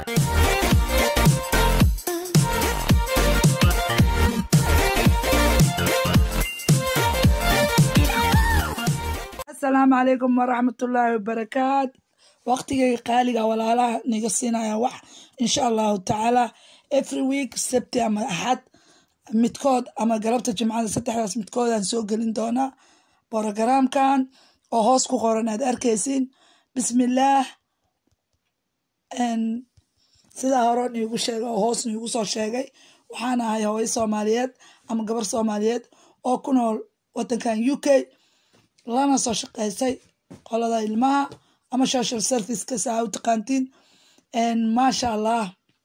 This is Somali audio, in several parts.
asalaamu calaykum waraxmatullaahi wabarakaat waqtigayga qaaliga walaalaha niga siinaya wax insha allahu tacaala every week sabti ama axad midkood ama galabta jimcada saddexdaas midkoodaan soo gelin doonaa borogaraamkan oo hoos ku qoran aad arkaysiin bismillaah sidaa hore niigu sheegay oo hoos niigu soo sheegay waxaan ahay hooyo soomaaliyeed ama gabar soomaaliyeed oo ku nool wadankan u k lana soo shaqeysay qolada ilmaha ama social serviceka saa u taqaantiin maasha allah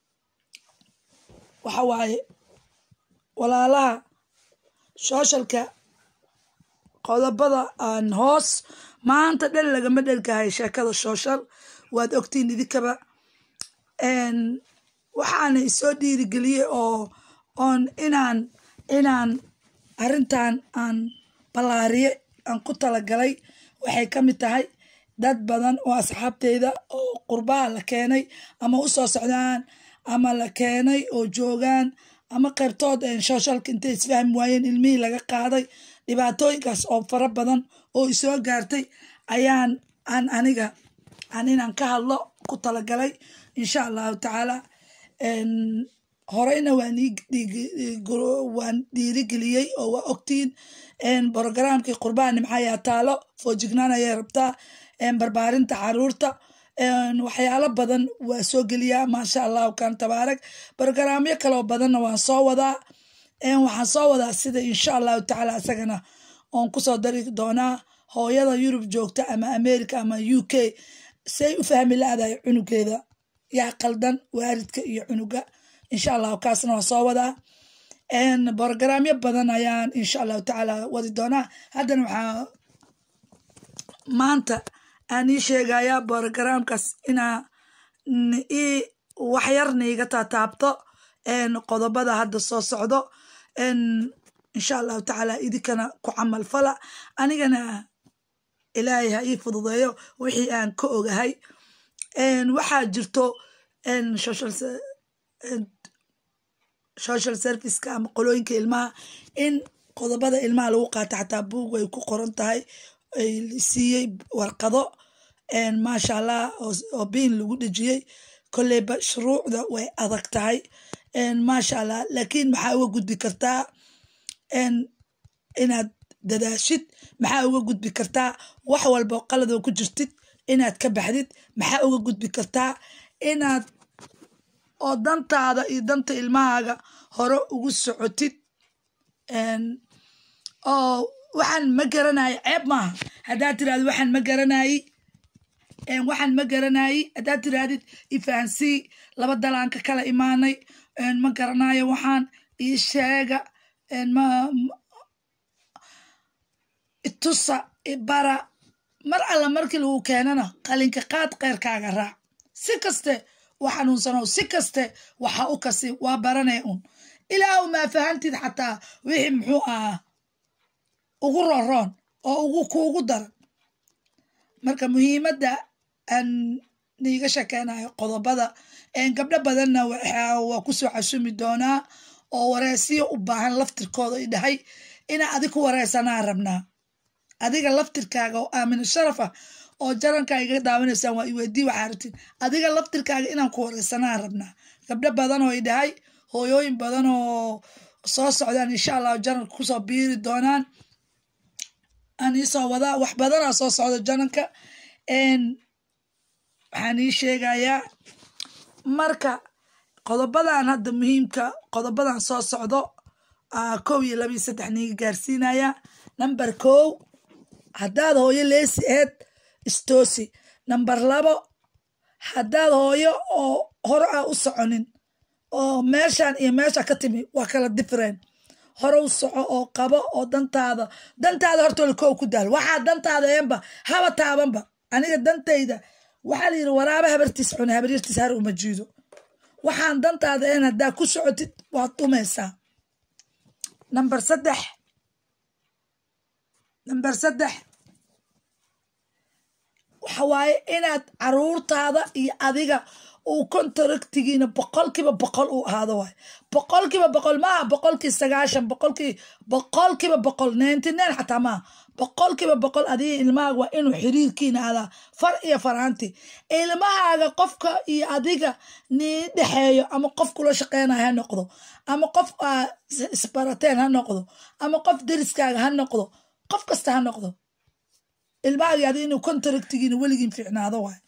waxa waaye walaalaha sooshalka qodobada aan hoos maanta dhan lagama dhelkahay sheekada social waad ogtiin idinkaba waxaana isoo dhiirigeliyey oo oon inaan inaan arrintan aan ballaariye aan ku talagalay waxay ka mid tahay dad badan oo asxaabteyda oo qurbaha la keenay ama u soo socdaan ama la keenay oo joogaan ama qaybtood sooshalka intay isfahmi waayeen ilmihii laga qaaday dhibaatooyinkaas oo fara badan oo isoo gaartay ayaan aan aniga aan inaan ka hadlo ku talagalay insha allahu tacaala horeyna waan dhiirigeliyey oo waa ogtiin brogaraamkii qurbaha nimcayaa taalo foojignaan ayay rabtaa barbaarinta caruurta waxyaalo badan waa soo geliyaa maasha allahu kan tabaarak brogaraamyo kaloo badanna waan soo wadaa waxaan soo wadaa sida insha allahu tacaala isagana oon kusoo dari doonaa hooyada yurub joogta ama america ama u k say u fahmi la-dahay cunugeeda yaa qaldan waaridka iyo cunuga insha allahu kaasna waan soo wadaa brogaraamyo badan ayaan insha allahu tacaala wadi doonaa haddana waxaa maanta aan ii sheegayaa brogaraamkaas inaa ii waxyar niiga taataabto qodobada hadda soo socdo insha allahu tacaala idinkana ku camal fala anigana ilaahay ha ii fududeeyo wixii aan ka ogahay waxaa jirto social serviceka ama qolooyinka ilmaha in qodobada ilmaha lagu qaato xataa buug ay ku qoran tahay ay siiyey warqado maasha allah oo biin lagu dhejiyey kolleyba shuruucda way adag tahay maasha allah laakiin maxaa uga gudbi kartaa inaad dadaashid maxaa uga gudbi kartaa wax walba qaladoo ku jirtid inaad ka baxdid maxaa uga gudbi kartaa inaad oo dantaada iyo danta ilmahaaga hore ugu socotid oo waxaan ma garanaye ceeb maaha haddaad tirahdid waxaan ma garanayi waxaan ma garanayi haddaad tirahdid ifahansii laba dalaanka kala imaanay ma garanayo waxaan ii sheega itusa ibara mar alla markii lagu keenana qalinka qaad keyrkaaga raac si kaste wa xanuunsanow si kaste waxa u kasi waa baranay un ilaahu maa fahantid xataa wixii muxuu ahaa ugu roroon oo ugu kuugu daran marka muhiimadda aan niiga shakeynayo qodobada gabdho badanna waa kusoo casumi doonaa oo wareesiyo u baahan laftirkooda i dhahay inaa adig ku wareysanaa rabnaa adiga laftirkaaga oo aamina sharaf ah oo jarankaa iga daawanaysaan waa iweydii waxaa rabtid adiga laftirkaaga inaan ku wareysanaa rabnaa gabdho badan oo i dhahay hooyooyin badan oo soo socdaan insha allahu janalka kusoo biiri doonaan aan iisoo wadaa wax badanaa soo socda janalka waxaan ii sheegayaa marka qodobadan hadda muhiimka qodobadan soo socdo kow iyo laba iyo saddex niiga gaarsiinaya number kow haddaad hooyo leesi eed istoosi number labo haddaad hooyo oo hore ah u soconin oo meeshan iyo meesha ka timi waa kala different hore u soco oo qabo oo dantaada dantaada hortooda kow ku daal waxaa dantaada eenba haba taabanba aniga dantayda waxaa la yidhi waraaba habartiis cune habaryartiis har uma jiido waxaan dantaada een haddaa ku socotid waad dhumaysaa number saddex number saddex waxa waaye inaad caruurtaada iyo adiga uu contractigiina boqolkiiba boqol uu ahaado waay boqolkiiba boqol maaha boqolkii sagaashan boqolkii boqolkiiba boqol ninety nine xataa maaha boqolkiiba boqol adiga ilmahaaga waa inuu xiriirkiina adaa far iyo faraanti ilmahaaga qofka iyo adiga nii dhexeeyo ama qof kula shaqeynayo ha noqdo ama qof aa isbarateen ha noqdo ama qof deriskaaga ha noqdo qof kasta ha noqdo ilmahaaga adiga inuu contractigiina weligiin fiicnaado waay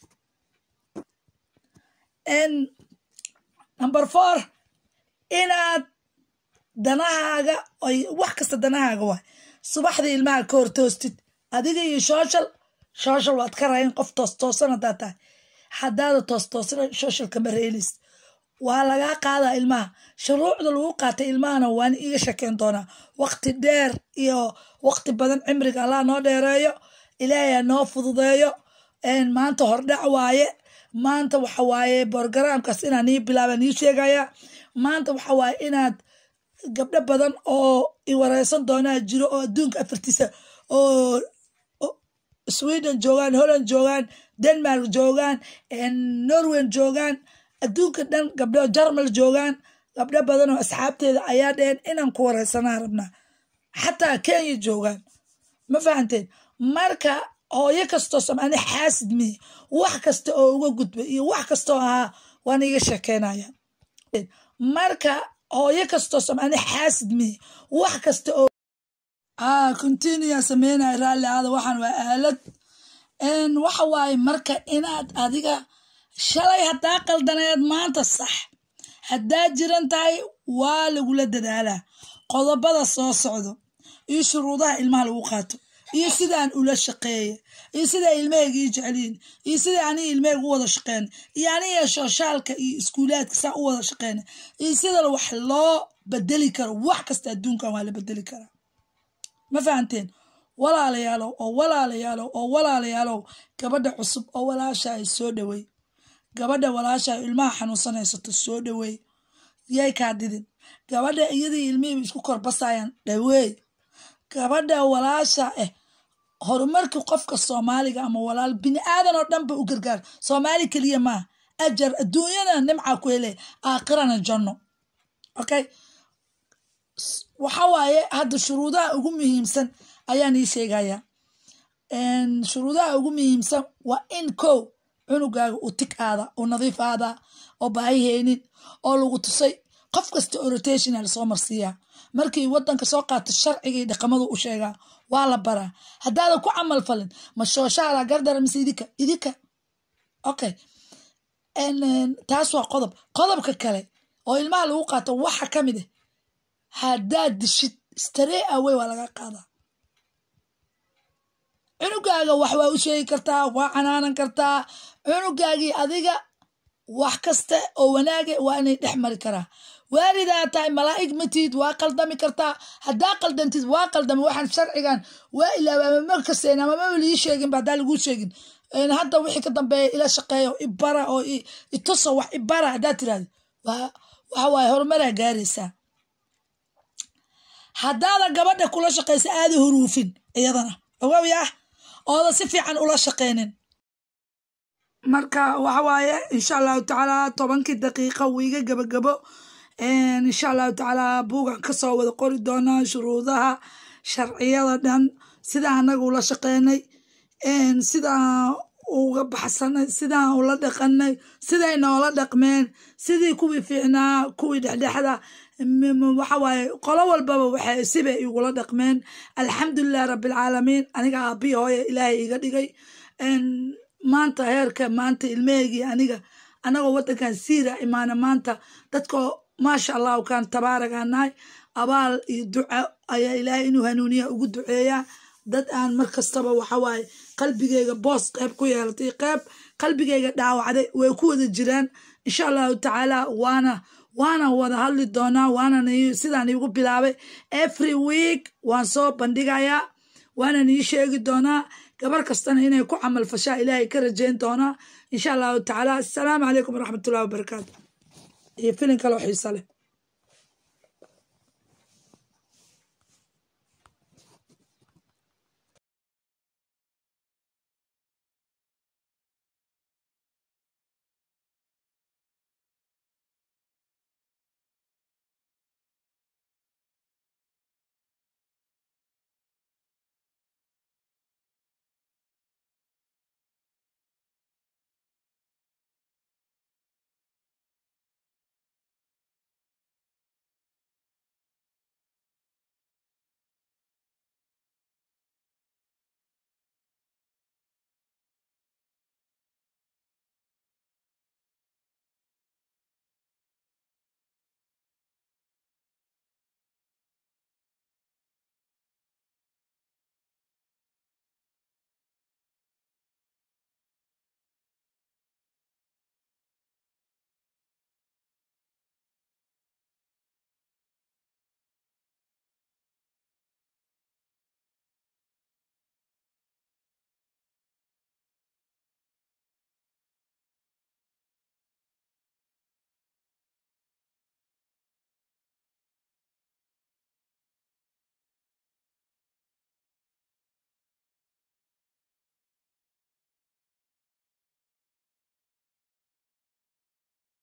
number four inaad danahaaga ay wax kasta danahaaga waay subaxdii ilmaha ka hortoostid adiga iyo shooshal shooshal waad ka rayn qof toostoosan haddaad tahay haddaada toostoosana shooshal kama reelis waa lagaa qaadaa ilmaha shuruucda lagu qaatay ilmahana waan iiga shakeen doonaa waqti dheer iyo waqti badan cimriga allah noo dheereeyo ilaahay noo fududeeyo maanta hordhac waaye maanta waxa waaye borogaraamkaas inaan nii bilaaba nii sheegaya maanta waxa waaye inaad gabdho badan oo iwareysan doonaa jiro oo adduunka afartiisa oo sweden joogaan holland joogaan denmark joogaan norwen joogaan adduunka dhan gabdho jarmal joogaan gabdho badan oo asxaabteeda ayaa dheheen inaan ku wareysanaa rabnaa xataa kenya joogaan ma fahanteen marka hooyo kastoo samaani xaasid mihi wax kasta oo uga gudbay iyo wax kastoo ahaa waan iga sheekeynaya marka hooyo kastoo samaani xaasid mihi wax kasta oo continua sameynaya raalli aada waxaan waa aalad waxa waaye marka inaad adiga shalay haddaa qaldaneed maanta sax haddaa jiran tahay waa lagula dadaalaa qodobada soo socdo iyo shuruudaha ilmaha lagu qaato iyo sidaan ula shaqeeya iyo sidaa ilmahayga ii jeceliyin iyo sidaa aniga ilmahayga u wada shaqeyna iyo aniga shooshaalka iyo iskuulaadka saa u wada shaqeyna iyo sida wax loo bedeli karo wax kasta adduunkan waa la bedeli karaa ma fahanteen walaalayaalow oo walaalayaalow oo walaalayaalow gabadha cusub oo walaasha ay soo dhowey gabadha walaasha ilmaha xanuunsanaysato soo dhaweey yay kaa didin gabadha iyadii ilmihiiba isku korbasayaan dhaweey gabadha walaasha ah horumarkii qofka soomaaliga ama walaal bini aadan oo dhanba u gargaar soomaali keliya maaha ajar adduunyana nimca ku hele aakhirana janno okay waxa waaye hadda shuruudaha ugu muhiimsan ayaan ii sheegayaa shuruudaha ugu muhiimsan waa in kow cunugaaga uu tig aada uu nadiif aadaa oo baahi heynin oo lagu tusay qof kasta oo rotational soo marsiiyaa markii wadanka soo qaata sharcigii dhaqamadu u sheegaa waa la baraa haddaadan ku camal falin ma shooshaala gardara mise idinka idinka okay taas waa qodob qodobka kale oo ilmaha lagu qaato waxa ka mid ah haddaad dishid staree awey waa laga qaadaa cunugaaga wax waa u sheegi kartaa waa canaanan kartaa cunugaagii adiga wax kasta oo wanaaga waa inay dhex mari karaa waalidaa tahay malaa'ig matid waa qaldami kartaa haddaa qaldantid waa qaldami waxaan sharcigan waa ilaawa ama markaseen ama maba lii sheeginba haddaa laguu sheegin hadda wixii ka dambeeya ila shaqeeyo ibara oo ituso wax ibara haddaa tirahdo waxa waaye horumaraa gaaraysaa haddaada gabadha kula shaqaysa aada huruufin iyadana ogow yah ooda si fiican ula shaqeynin marka waxa waaye insha allahu tacaala tobankii daqiiqa wiiga gabagabo insha allahu tacaala buugan kasoo wada qori doonaa shuruudaha sharciyada dhan sidaa anaga ula shaqeynay sidaa uga baxsanay sidaan ula dhaqanay siday noola dhaqmeen sidii kuwii fiicnaa kuwii dhexdhexda waxa waaye qolo walbaba waxay sibay igula dhaqmeen alxamdulilah rabbilcaalamiin aniga aabihi hooye ilaahay iga dhigay maanta heerka maanta ilmeheygii aniga anagoo wadankan siira imaana maanta dadkoo maasha allahu kaan tabaaragaa nahay abaal iyo duca ayaa ilaahay inuu hanuuniya ugu duceeyaa dad aan mar kastaba waxawaaye qalbigeyga boos qeyb ku yeelatay qeyb qalbigeyga dhaawacday way ku wada jiraan insha allahu tacaala waana waana wada hadli doonaa waanan sidaan iigu bilaabay every week waan soo bandhigayaa waanan ii sheegi doonaa gabar kastana inay ku camal fashaa ilaahay ka rajayn doonaa insha allahu tacaala assalaamu calaykum waraxmatullahi wabarakaatu iyo filin kaloo xiisa leh